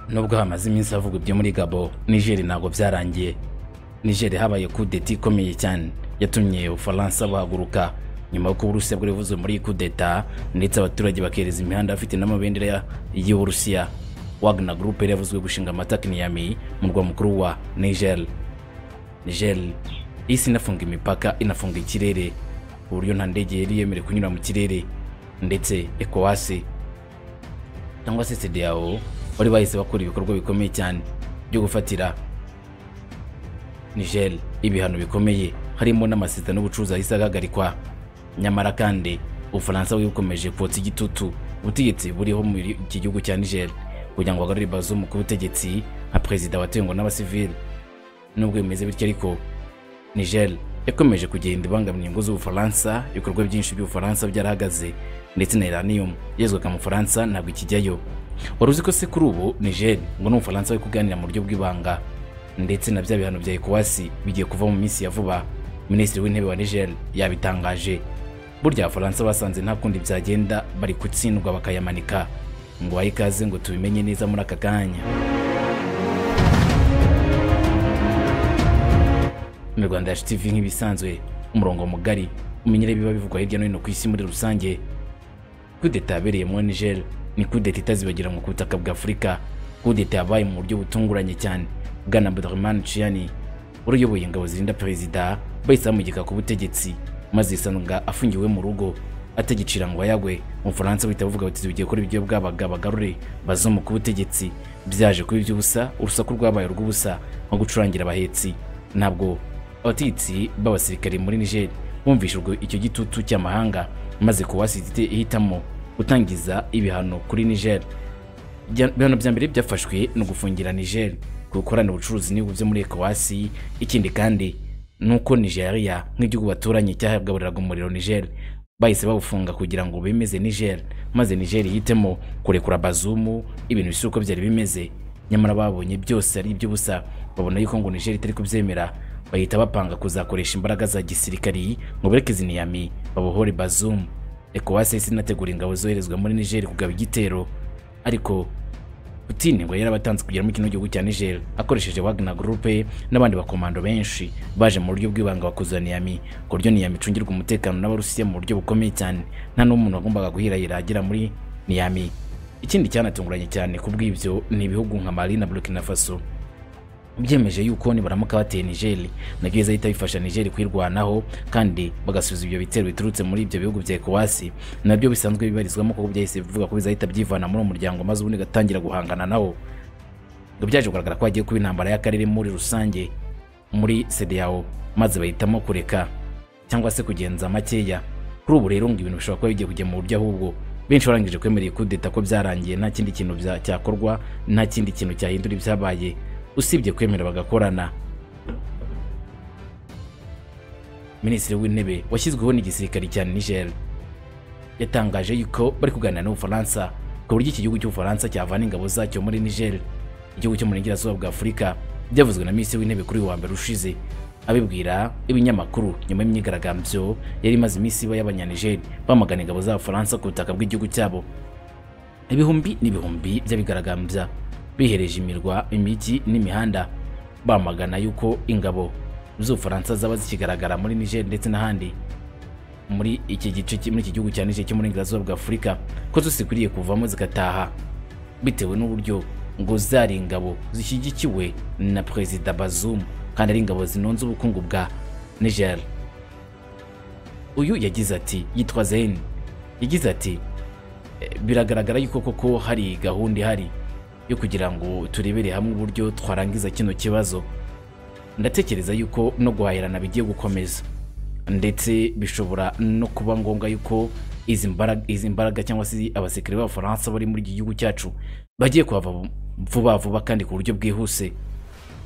nubwo hamaze iminsi havugwa ibyo muri gabo nigeri ntabwo byarangiye nigeri habaye kudeta ikomeye cyane yatumye ubufaransa buhaguruka nyuma y'uko uburusiya bwari buvuze muri kudeta ndetse abaturage bakereza imihanda bafite n'amabendera y'uburusiya wagner group yari yavuzwe gushinga amatakniyami mu murwa mukuru wa niger niger isi inafunga imipaka inafunga ikirere ku buryo nta ndege yari yemerewe kunyura mu kirere ndetse ekowasi cyangwa se CEDEAO bari bahise bakora ibikorwa bikomeye cyane byo gufatira Niger ibihano bikomeye harimo n'amasezerano y'ubucuruzi ahise agahagarikwa nyamara kandi ubufaransa bwari bukomeje kotsa igitutu ubutegetsi buriho muri iki gihugu cya Niger kugira ngo bagarure Bazoum ku butegetsi nka perezida watewe ngo n'abasivili nubwo bimeze bityo ariko Niger yakomeje kugenda ibangamira ingo z'ubufaransa ibikorwa byinshi by'ubufaransa byarahagaze ndetse na iranium yezwaga mu bufaransa ntabwo ikijyayo wari uzi ko se kuri ubu niger ngo ni umufaransa bari kuganira mu buryo bw'ibanga ndetse na bya bihano bya ecowas bigiye kuva mu minsi ya vuba minisitiri w'intebe wa niger yabitangaje burya abafaransa basanze nta kundi byagenda bari gutsindwa bakayamanika ngo bahe ikaze ngo tubimenye neza muri aka kanya mu rwanda yacu tv nk'ibisanzwe umurongo mugari umenyere biba bivugwa hirya no hino ku isi muri rusange kudeta yabereye muri niger ni kudeta itazibagirana ku butaka bwa afurika kudeta yabaye mu buryo butunguranye cyane bwana Abdurrahman Chiani wari uyoboye ingabo zirinda perezida bahise bamugika ku butegetsi maze yisanga afungiwe mu rugo atagicira ngo ayagwe umufaransa bahita bavuga bati bigiye gukora ibyo bwabaga bagarure bazomu ku butegetsi byaje kuba iby'ubusa urusaku rwabaye urw'ubusa nko gucurangira abahetsi ntabwo abategetsi b'abasirikare muri niger bumvishe urwo icyo gitutu cy'amahanga maze kuwasizite ihitamo gutangiza ibihano kuri Niger. Ibihano bya mbere byafashwe no gufungira Niger gukorana ubucuruzi n'ibihugu byo muri ECOWAS. Ikindi kandi ni uko Nigeria nk'igihugu baturanye cyahabwaburiraga umuriro Niger bahise bawufunga kugira ngo bemeze Niger maze Niger yitemo kurekura Bazoum ibintu bisa uko byari bimeze nyamara babonye byose ari iby'ubusa babona yuko ngo Niger itari kubyemera bahita bapanga kuzakoresha imbaraga za gisirikari ngo bereke ziniyami babohore Bazoum ECOWAS yahise inategura ingabo zoherezwa muri Niger kugaba igitero ariko Putin ngo yarabatanze kugera muri kino gihugu cya Niger akoresheje Wagner Group n'abandi bakomando benshi baje mu buryo bw'ibanga bakuza Niamey ku buryo Niamey icungirwa umutekano n'Abarusiya mu buryo bukomeye cyane nta n'umuntu wagombaga guhirahira agera muri Niamey ikindi cyanatunguranye cyane ku bw'ibyo ni ibihugu nka Mali na Burkina Faso byemeje yuko nibaramuka bateye nigeri nabyo biza ahita bifasha nigeri kwirwanaho kandi bagasubiza ibyo bitero biturutse muri ibyo bihugu bya ecowas nabyo bisanzwe bibarizwamo kuko byahise bivuga ko bizahita byivana muri uwo muryango maze ubundi gatangira guhangana nawo ngo byaje kugaragara ko hagiye kuba intambara y'akarere muri rusange muri sedeyawo maze bahitamo kureka cyangwa se kugenza makeya kuri ubu rero ngo ibintu bishobora kuba bigiye kujya mu buryo ahubwo benshi barangije kwemereye kudeta ko byarangiye nta kindi kintu cyakorwa nta kindi kintu cyahindura ibyabaye usibye kwemera bagakorana minisitiri w'intebe washyizweho n'igisirikare cya niger yatangaje yuko bari kuganira n'ubufaransa ku buryo iki gihugu cy'ubufaransa cyavana ingabo zacyo muri niger igihugu cyo mu burengerazuba bwa afurika byavuzwe na minisitiri w'intebe kuri uyu wa mbere ushize abibwira ibinyamakuru nyuma y'imyigaragambyo yari imaze iminsi iba y'abanyanigeri bamagana ingabo z'abafaransa ku butaka bw'igihugu cyabo ibihumbi n'ibihumbi by'abigaragambya bihereje imirwa imijyi n'imihanda bamagana yuko ingabo z'ubufaransa zaba zikigaragara muri niger ndetse n'ahandi muri iki gice muri iki gihugu cya niger cyo muri burengerazuba bwa afurika ko zikwiriye kuvamo zigataha bitewe n'uburyo ngo zari ingabo zishyigikiwe na perezida bazoum kandi ari ingabo zinonze ubukungu bwa niger uyu yagize ati yitwa zeni yagize ati biragaragara yuko koko hari gahunda ihari yo kugira ngo turebere hamwe uburyo twarangiza kino kibazo ndatekereza yuko no guhahirana bigiye gukomeza ndetse bishobora no kuba ngombwa yuko izi mbaraga cyangwa se abasirikare b'abafaransa bari muri iki gihugu cyacu bagiye kuhava vuba vuba kandi ku buryo bwihuse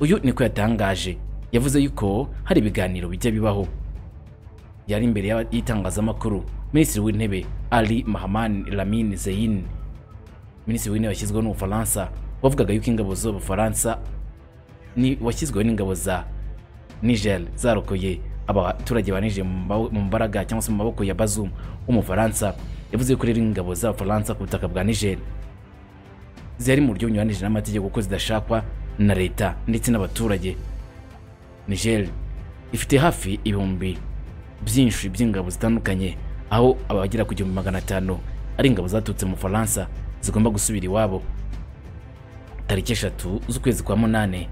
uyu niko yatangaje yavuze yuko hari ibiganiro bijya bibaho yari imbere y'itangazamakuru minisitiri w'intebe ali mahamani lamine zeyin minisitiri w'intebe washyizweho n'ubufaransa wavugaga yuko ingabo z'ubufaransa washyizweho n'ingabo za niger zarokoye abaturage ba niger mu mbaraga cyangwa se mu maboko ya bazum w'umufaransa yavuze ko rero ingabo z'abafaransa ku butaka bwa niger zihari mu buryo bunyuranije n'amategeko ko zidashakwa na leta ndetse n'abaturage niger ifite hafi ibihumbi byinshi by'ingabo zitandukanye aho abagera ku gihumbi magana atanu ari ingabo zaturutse mu faransa zigomba gusubira iwabo tariki eshatu z'ukwezi kwa munani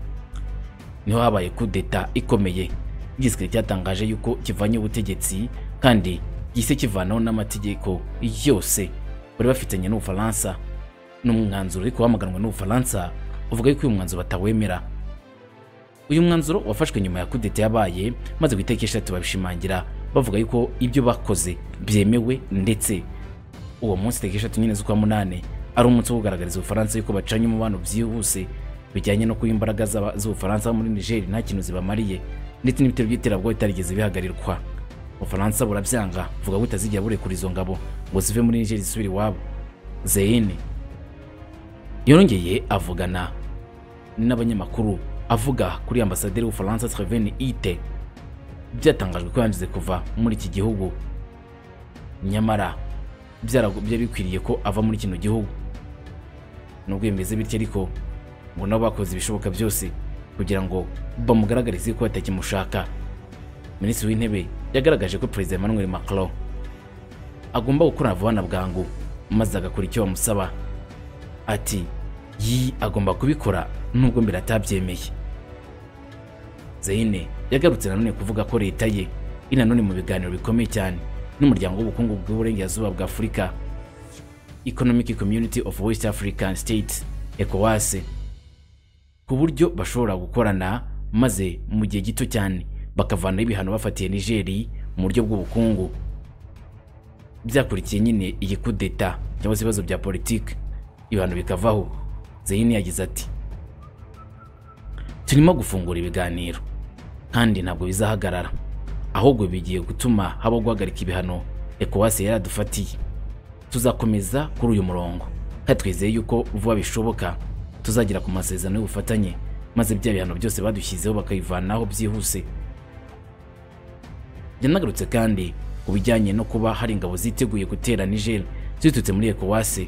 niho habaye kudeta ikomeye igisirikare cyatangaje yuko kivanye ubutegetsi kandi gihise kivanaho n'amategeko yose bari bafitanye n'ubufaransa n'umwanzuro ariko wamaganwe n'ubufaransa uvuga yuko uyu mwanzuro batawemera uyu mwanzuro wafashwe nyuma ya kudeta yabaye maze ku itariki eshatu babishimangira bavuga yuko ibyo bakoze byemewe ndetse uwo munsi tariki eshatu nyine z'ukwa munani ari umunsi wo kugaragariza ubufaransa yuko bacanye umubano byihuse bijyanye no kuba imbaraga z'aba- z'ubufaransa muri nigeri nta kintu zibamariye ndetse n'ibitero by'iterabwoba bitarigeze bihagarikwa ubufaransa burabyanga buvuga ko butazigera burekura izo ngabo ngo zive muri nigeri zisubire iwabo zeyini yongeye avugana n'abanyamakuru avuga kuri ambasaderi w'ubufaransa Sylvain ite byatangajwe ko yangize kuva muri iki gihugu nyamara byarago- byari bikwiriye ko ava muri kino gihugu nubwo bimeze bityo ariko ngo nabo bakoze ibishoboka byose kugira ngo bamugaragarize ko batakimushaka minisitiri w'intebe yagaragaje ko perezida emmanuel macron agomba gukorana vuba na bwangu maze agakora icyo bamusaba ati yi agomba kubikora nubwo mbere atabyemeye zeyine yagarutse nanone kuvuga ko leta ye iri nanone mu biganiro bikomeye cyane n'umuryango w'ubukungu bw'uburengerazuba bwa afurika economic community of west african states ecowas ku buryo bashobora gukorana maze mu gihe gito cyane bakavanaho ibihano bafatiye nigeri mu buryo bw'ubukungu byakurikiye nyine iyi kudeta cyangwa se ibibazo bya politiki ibihano bikavaho zeyini yagize ati turimo gufungura ibiganiro kandi ntabwo bizahagarara ahubwo bigiye gutuma habaho guhagarika ibihano ekowasi yaradufatiye tuzakomeza kuri uyu murongo kandi twizeye yuko vuba bishoboka tuzagera ku masezerano y'ubufatanye maze bya bihano byose badushyizeho bakabivanaho byihuse yanagarutse kandi ku bijyanye no kuba hari ingabo ziteguye gutera Niger ziturutse muri ECOWAS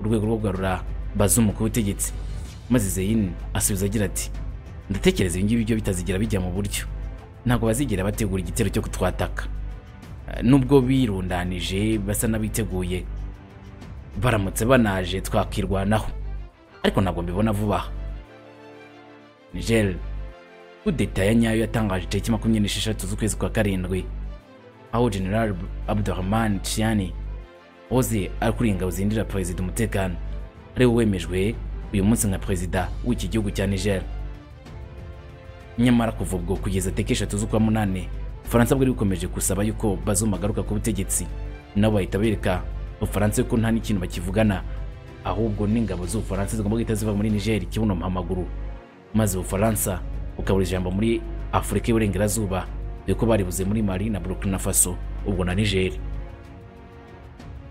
urwego rwo kugarura bazumu ku butegetsi maze Zeyin asubiza agira ati ndatekereza ibi ngibi byo bitazigera bijya mu buryo ntabwo bazigera bategura igitero cyo kutwataka Eh, nubwo birundanije basa n'abiteguye baramutse banaje twakirwanaho ariko ntabwo mbibona vuba aha Niger kudeta ya nyayo yatangaje itariki makumyabiri n'esheshatu z'ukwezi kwa karindwi aho general abdurahman chiani oze ari kuri ingabo zindira perezida umutekano ari we wemejwe uyu munsi nka perezida w'iki gihugu cya niger nyamara kuva ubwo kugeza tariki eshatu z'ukwa munani ubufaransa bwari bukomeje gusaba yuko bazumagaruka ku butegetsi nabo bahita bereka ubufaransa yuko nta n'ikintu bakivugana ahubwo n'ingabo z'ubufaransa zigomba guhita ziva muri niger kibuno amaguru maze ubufaransa bukabura ijambo muri afurika y'uburengerazuba yuko baribuze muri mali na burkina faso ubwo na niger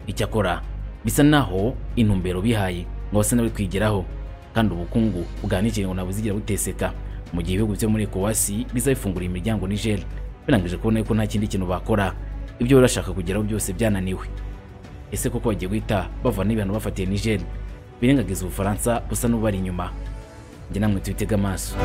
icyakora bisa naho intumbero bihaye ngo basa n'abari kwigeraho kandi ubukungu bwa niger ngo ntabwo buzigera buteseka mu gihe ibihugu byo muri ecowasi bizabifungurira imiryango niger birangije kubona yuko nta kindi kintu bakora ibyo bari bashaka kugeraho byose byananiwe ese koko bagiye guhita bavana ibihano bafatiye niger birengagiza ubufaransa busa n'ubari inyuma njye namwe tubitega amaso